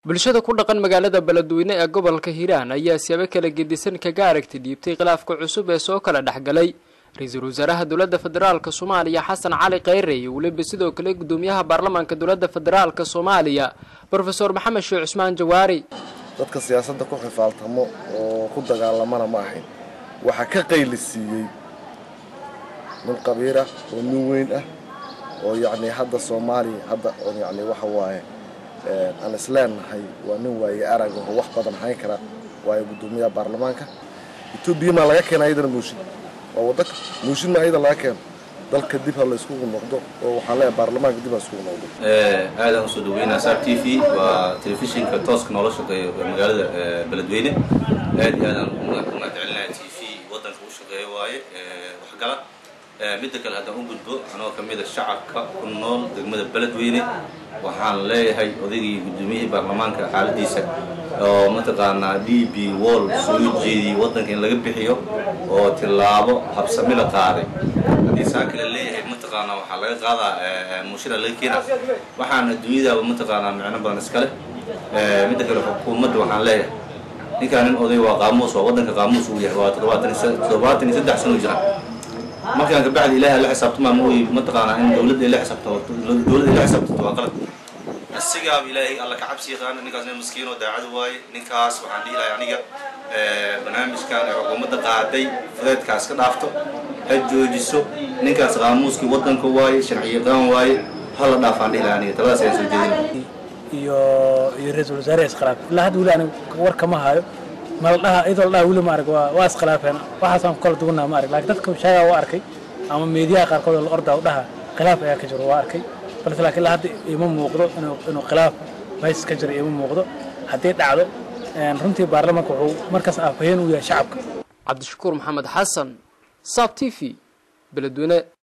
bulshada ku dhaqan magaalada beledweyne ee gobolka hiiraan ayaa siyaabo kala gedisan kaga aragti dhiibtay khilaafka cusub ee soo kala dhexgalay ra-iisul wasaaraha dowladda federaalka soomaaliya xasan cali kheyre iyo weliba sidoo kale gudoomiyaha baarlamaanka dowladda federaalka soomaaliya brofesor maxamed sheekh cusmaan jawaari dadka siyaasadda ku xifaaltamo oo ku dagaalamana ma ahayn waxaa ka qaylisiiyey nin qabiir ah oo nin weyn ah oo yacni hadda soomaaliya hadda oo yacni waxa waaye aan isleenahay waa nin waaye arag oo wax badan hayn kara waayo guddoomiyaha baarlamaanka etoobiya maa laga keena ayadana mooshin waa waddanka mooshin maa ayada laga keeno dalka dib ha la iskugu noqdo oo waxaan leeyahay baarlamaanka dib ha iskugu noqdo aadaan usoo dhaweynaa sar t v waa telefishinka tooska noola shaqeeya magaalada beledweyne aad iyo aadaan umahadcelinaya t v waddanka u shaqeeya waaye waxgala midda kale haddaan u gudbo anoo ka mida shacabka ku nool degmada beledweyne waxaan leeyahay odaygii guddoomiyihii baarlamaanka xaaladiisa oo mataqaanaa d b wall soo jeediyey waddanka in laga bixiyo oo tillaabo habsami la qaaday haddii saa kale leeyahay mataqaanaa waxaa laga qaadaa muushina laga keena waxaan adduunyadaaba mataqaanaa micno badan iskale midda kale xukuumadda waxaan leeyahay ninkaan nin oday waa qaamuus waa waddanka qaamuus uu yahay waa toddobaatan iyo saddex sano jira markaan kabacdi ilaahay la xisaabtamaa ma oy mataqaanaa in dowladda la xisaabto dowladda la xisaabtato waa qalad asigaaba ilaahay alla ka cabsi yaqaana ninkaas nin maskiinoo daacada waaye ninkaas waxaan dhihi lahay aniga barnaamijkan ee xukuumadda qaaday fudeedkaas ka dhaafto ha joojiso ninkaas qaamuuskii waddanka waaye sharci yaqaan waaye hala dhaafaan dhihi lahay aniga taladaas ayaan soo jeedin iyo iyo ra-iisul wasaare iskhilaaf ilaa hadda weli aniga war kama hayo maldhaha iyadoo la dhaha weli ma arag waa waa iskhilaafeen waxaasaan ku kala duwanaa ma arag laakiin dadka shaagaa waa arkay ama meediyaha qaarkood oo la ordaa u dhaha khilaaf ayaa ka jiro waa arkay balse laakiin ilaa hadda ima muuqdo inuu inuu khilaaf meeshas ka jiro ima muuqdo haddii dhacdo runtii baarlamaanka wuxuu markaas afhayeen u yahay shacabka cabdishakuur maxamed xasan saab t v beledweyne